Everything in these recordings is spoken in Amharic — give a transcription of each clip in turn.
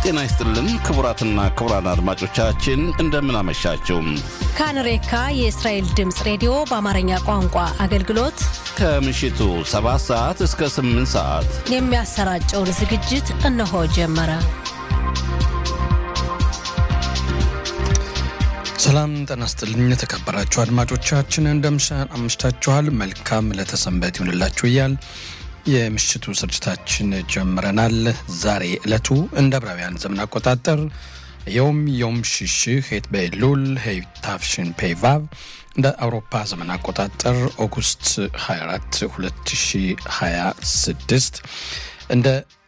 ጤና ይስጥልን ክቡራትና ክቡራን አድማጮቻችን እንደምን አመሻችሁ። ካንሬካ የእስራኤል ድምፅ ሬዲዮ በአማርኛ ቋንቋ አገልግሎት ከምሽቱ 7 ሰዓት እስከ 8 ሰዓት የሚያሰራጨውን ዝግጅት እነሆ ጀመረ። ሰላም ጤና ይስጥልኝ የተከበራችሁ አድማጮቻችን እንደምሽን አምሽታችኋል። መልካም ለተሰንበት ይሁንላችሁ እያል የምሽቱ ስርጭታችን ጀምረናል። ዛሬ ዕለቱ እንደ ዕብራውያን ዘመን አቆጣጠር የውም ዮም ሽሽህ ሄት በኤሉል ሄታፍሽን ፔቫቭ እንደ አውሮፓ ዘመን አቆጣጠር ኦጉስት 24 2026 እንደ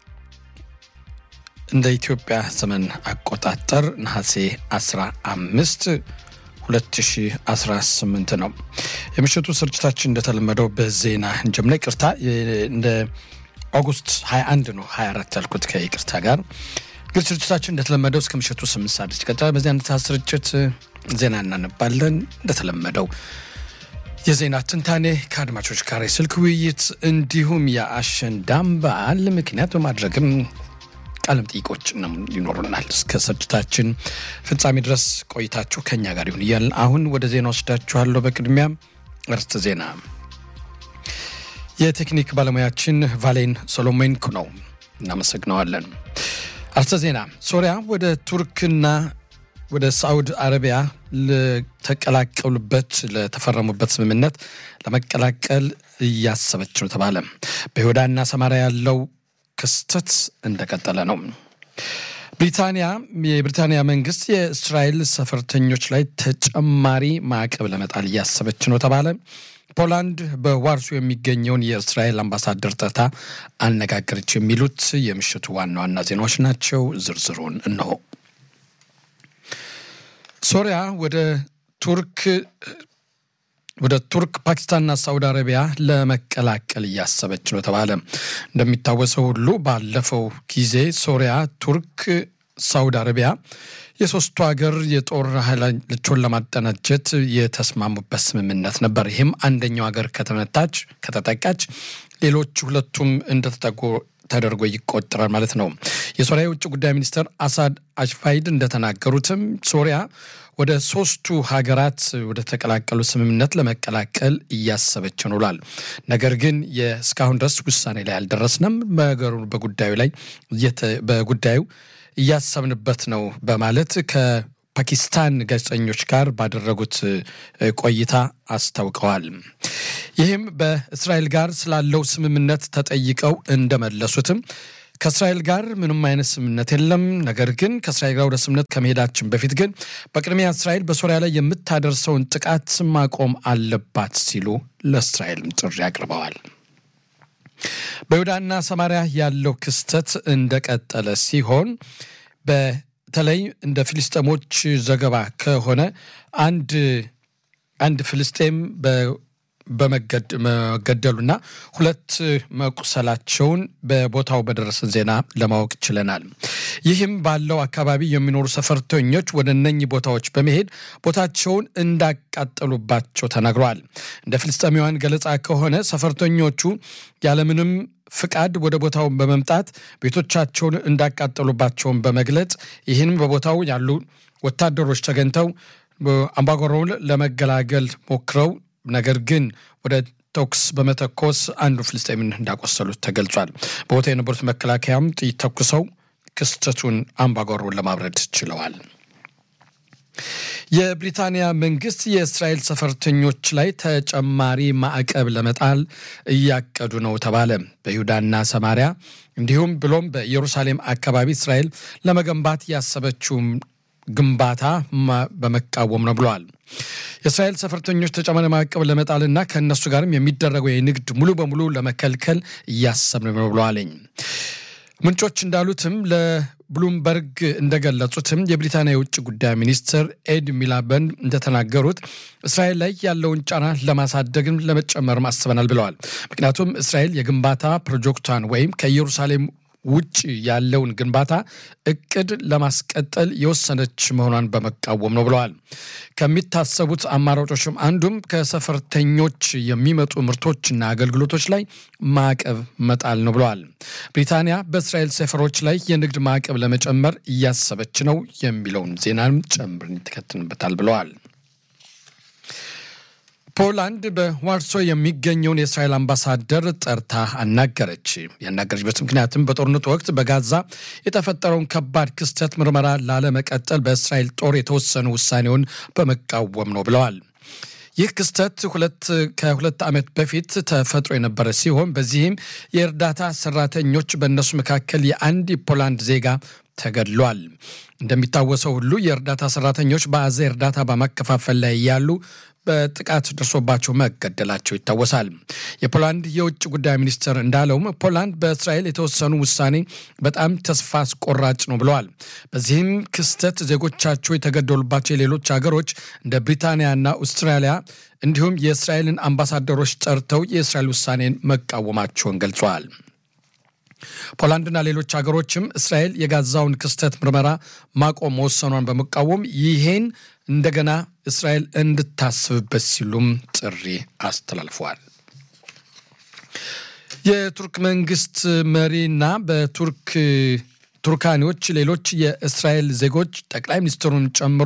እንደ ኢትዮጵያ ዘመን አቆጣጠር ነሐሴ 15 2018 ነው። የምሽቱ ስርጭታችን እንደተለመደው በዜና እንጀምና ይቅርታ፣ እንደ ኦጉስት 21 ነው 24 ያልኩት ከይቅርታ ጋር ግን ስርጭታችን እንደተለመደው እስከ ምሽቱ 8 ሰዓት ይቀጥላል። በዚህ አይነት ስርጭት ዜና እናነባለን። እንደተለመደው የዜና ትንታኔ ከአድማጮች ጋር የስልክ ውይይት እንዲሁም የአሸንዳም በዓል ምክንያት በማድረግም ቃለም ጥይቆች ነው ይኖሩናል። እስከ ስርጭታችን ፍጻሜ ድረስ ቆይታችሁ ከኛ ጋር ይሁን እያልን አሁን ወደ ዜና ወስዳችኋለሁ። በቅድሚያ እርስት ዜና የቴክኒክ ባለሙያችን ቫሌን ሶሎሜንኩ ነው፣ እናመሰግነዋለን። አርስተ ዜና ሶሪያ ወደ ቱርክና ወደ ሳዑድ አረቢያ ለተቀላቀሉበት ለተፈረሙበት ስምምነት ለመቀላቀል እያሰበች ነው ተባለ። በይሁዳና ሰማሪያ ያለው ክስተት እንደቀጠለ ነው። ብሪታንያ የብሪታንያ መንግስት የእስራኤል ሰፈርተኞች ላይ ተጨማሪ ማዕቀብ ለመጣል እያሰበች ነው ተባለ። ፖላንድ በዋርሶ የሚገኘውን የእስራኤል አምባሳደር ጠርታ አነጋገረች። የሚሉት የምሽቱ ዋና ዋና ዜናዎች ናቸው። ዝርዝሩን እነሆ። ሶሪያ ወደ ቱርክ ወደ ቱርክ ፓኪስታንና ሳውዲ አረቢያ ለመቀላቀል እያሰበች ነው ተባለ። እንደሚታወሰው ሁሉ ባለፈው ጊዜ ሶሪያ፣ ቱርክ፣ ሳውዲ አረቢያ የሶስቱ ሀገር የጦር ኃይሎችን ለማደራጀት የተስማሙበት ስምምነት ነበር። ይህም አንደኛው ሀገር ከተመታች ከተጠቃች ሌሎች ሁለቱም እንደተጠቁ ተደርጎ ይቆጠራል ማለት ነው። የሶሪያ የውጭ ጉዳይ ሚኒስትር አሳድ አሽፋይድ እንደተናገሩትም ሶሪያ ወደ ሶስቱ ሀገራት ወደ ተቀላቀሉ ስምምነት ለመቀላቀል እያሰበች ነው ብሏል። ነገር ግን እስካሁን ድረስ ውሳኔ ላይ አልደረስንም፣ ነገሩ በጉዳዩ ላይ በጉዳዩ እያሰብንበት ነው በማለት ከፓኪስታን ጋዜጠኞች ጋር ባደረጉት ቆይታ አስታውቀዋል። ይህም በእስራኤል ጋር ስላለው ስምምነት ተጠይቀው እንደመለሱትም ከእስራኤል ጋር ምንም አይነት ስምምነት የለም። ነገር ግን ከእስራኤል ጋር ወደ ስምምነት ከመሄዳችን በፊት ግን በቅድሚያ እስራኤል በሶሪያ ላይ የምታደርሰውን ጥቃት ማቆም አለባት ሲሉ ለእስራኤልም ጥሪ አቅርበዋል። በይሁዳና ሰማሪያ ያለው ክስተት እንደቀጠለ ሲሆን በተለይ እንደ ፊልስጤሞች ዘገባ ከሆነ አንድ አንድ ፍልስጤም በመገደሉና ሁለት መቁሰላቸውን በቦታው በደረሰን ዜና ለማወቅ ችለናል። ይህም ባለው አካባቢ የሚኖሩ ሰፈርተኞች ወደ እነኚህ ቦታዎች በመሄድ ቦታቸውን እንዳቃጠሉባቸው ተናግረዋል። እንደ ፍልስጤማውያን ገለጻ ከሆነ ሰፈርተኞቹ ያለምንም ፍቃድ ወደ ቦታው በመምጣት ቤቶቻቸውን እንዳቃጠሉባቸውን በመግለጽ ይህንም በቦታው ያሉ ወታደሮች ተገኝተው አምባጓሮውን ለመገላገል ሞክረው ነገር ግን ወደ ተኩስ በመተኮስ አንዱ ፍልስጤምን እንዳቆሰሉት ተገልጿል። በቦታ የነበሩት መከላከያም ጥይት ተኩሰው ክስተቱን አምባጓሮውን ለማብረድ ችለዋል። የብሪታንያ መንግስት የእስራኤል ሰፈርተኞች ላይ ተጨማሪ ማዕቀብ ለመጣል እያቀዱ ነው ተባለ። በይሁዳና ሰማሪያ እንዲሁም ብሎም በኢየሩሳሌም አካባቢ እስራኤል ለመገንባት ያሰበችውም ግንባታ በመቃወም ነው ብለዋል። የእስራኤል ሰፈርተኞች ተጨማሪ ማዕቀብ ለመጣልና ከእነሱ ጋርም የሚደረገው የንግድ ሙሉ በሙሉ ለመከልከል እያሰብን ነው ብለዋለኝ። ምንጮች እንዳሉትም ለብሉምበርግ እንደገለጹትም የብሪታንያ የውጭ ጉዳይ ሚኒስትር ኤድ ሚላበን እንደተናገሩት እስራኤል ላይ ያለውን ጫና ለማሳደግም ለመጨመርም አስበናል ብለዋል። ምክንያቱም እስራኤል የግንባታ ፕሮጀክቷን ወይም ከኢየሩሳሌም ውጭ ያለውን ግንባታ እቅድ ለማስቀጠል የወሰነች መሆኗን በመቃወም ነው ብለዋል። ከሚታሰቡት አማራጮችም አንዱም ከሰፈርተኞች የሚመጡ ምርቶችና አገልግሎቶች ላይ ማዕቀብ መጣል ነው ብለዋል። ብሪታንያ በእስራኤል ሰፈሮች ላይ የንግድ ማዕቀብ ለመጨመር እያሰበች ነው የሚለውን ዜናም ጨምረን ይተከትንበታል ብለዋል። ፖላንድ በዋርሶ የሚገኘውን የእስራኤል አምባሳደር ጠርታ አናገረች። ያናገረችበት ምክንያትም በጦርነቱ ወቅት በጋዛ የተፈጠረውን ከባድ ክስተት ምርመራ ላለመቀጠል በእስራኤል ጦር የተወሰኑ ውሳኔውን በመቃወም ነው ብለዋል። ይህ ክስተት ሁለት ከሁለት ዓመት በፊት ተፈጥሮ የነበረ ሲሆን በዚህም የእርዳታ ሰራተኞች በእነሱ መካከል የአንድ የፖላንድ ዜጋ ተገድሏል። እንደሚታወሰው ሁሉ የእርዳታ ሰራተኞች በአዛ እርዳታ በማከፋፈል ላይ ያሉ በጥቃት ደርሶባቸው መገደላቸው ይታወሳል። የፖላንድ የውጭ ጉዳይ ሚኒስትር እንዳለውም ፖላንድ በእስራኤል የተወሰኑ ውሳኔ በጣም ተስፋ አስቆራጭ ነው ብለዋል። በዚህም ክስተት ዜጎቻቸው የተገደሉባቸው የሌሎች ሀገሮች እንደ ብሪታንያና አውስትራሊያ እንዲሁም የእስራኤልን አምባሳደሮች ጠርተው የእስራኤል ውሳኔን መቃወማቸውን ገልጸዋል። ፖላንድና ሌሎች ሀገሮችም እስራኤል የጋዛውን ክስተት ምርመራ ማቆም መወሰኗን በመቃወም ይሄን እንደገና እስራኤል እንድታስብበት ሲሉም ጥሪ አስተላልፈዋል። የቱርክ መንግስት መሪና በቱርክ ቱርካኒዎች ሌሎች የእስራኤል ዜጎች ጠቅላይ ሚኒስትሩን ጨምሮ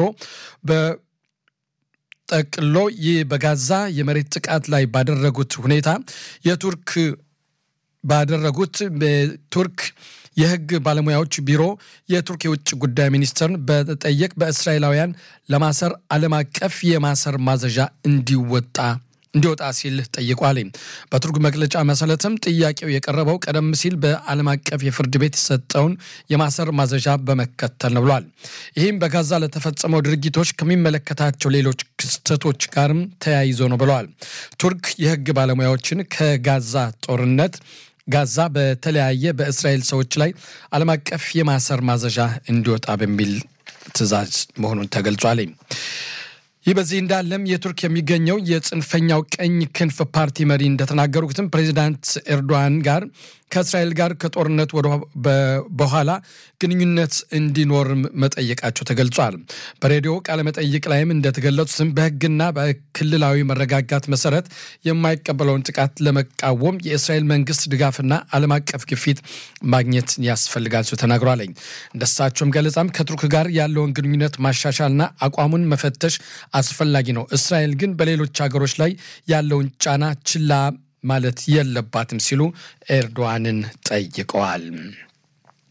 በጠቅሎ ይህ በጋዛ የመሬት ጥቃት ላይ ባደረጉት ሁኔታ የቱርክ ባደረጉት በቱርክ የሕግ ባለሙያዎች ቢሮ የቱርክ የውጭ ጉዳይ ሚኒስትርን በጠየቅ በእስራኤላውያን ለማሰር ዓለም አቀፍ የማሰር ማዘዣ እንዲወጣ እንዲወጣ ሲል ጠይቋል። በቱርክ መግለጫ መሰረትም ጥያቄው የቀረበው ቀደም ሲል በዓለም አቀፍ የፍርድ ቤት የሰጠውን የማሰር ማዘዣ በመከተል ነው ብሏል። ይህም በጋዛ ለተፈጸመው ድርጊቶች ከሚመለከታቸው ሌሎች ክስተቶች ጋርም ተያይዞ ነው ብለዋል። ቱርክ የሕግ ባለሙያዎችን ከጋዛ ጦርነት ጋዛ በተለያየ በእስራኤል ሰዎች ላይ ዓለም አቀፍ የማሰር ማዘዣ እንዲወጣ በሚል ትዕዛዝ መሆኑን ተገልጿል። ይህ በዚህ እንዳለም የቱርክ የሚገኘው የጽንፈኛው ቀኝ ክንፍ ፓርቲ መሪ እንደተናገሩትም ፕሬዚዳንት ኤርዶዋን ጋር ከእስራኤል ጋር ከጦርነት በኋላ ግንኙነት እንዲኖር መጠየቃቸው ተገልጿል። በሬዲዮ ቃለመጠይቅ ላይም እንደተገለጹትም በሕግና በክልላዊ መረጋጋት መሰረት የማይቀበለውን ጥቃት ለመቃወም የእስራኤል መንግስት ድጋፍና ዓለም አቀፍ ግፊት ማግኘት ያስፈልጋል ሲሉ ተናግሯል። እንደሳቸውም ገለጻም ከቱርክ ጋር ያለውን ግንኙነት ማሻሻልና አቋሙን መፈተሽ አስፈላጊ ነው። እስራኤል ግን በሌሎች ሀገሮች ላይ ያለውን ጫና ችላ ማለት የለባትም ሲሉ ኤርዶዋንን ጠይቀዋል።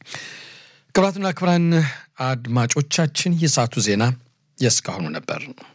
ክቡራትና ክቡራን አድማጮቻችን የሰዓቱ ዜና የእስካሁኑ ነበር።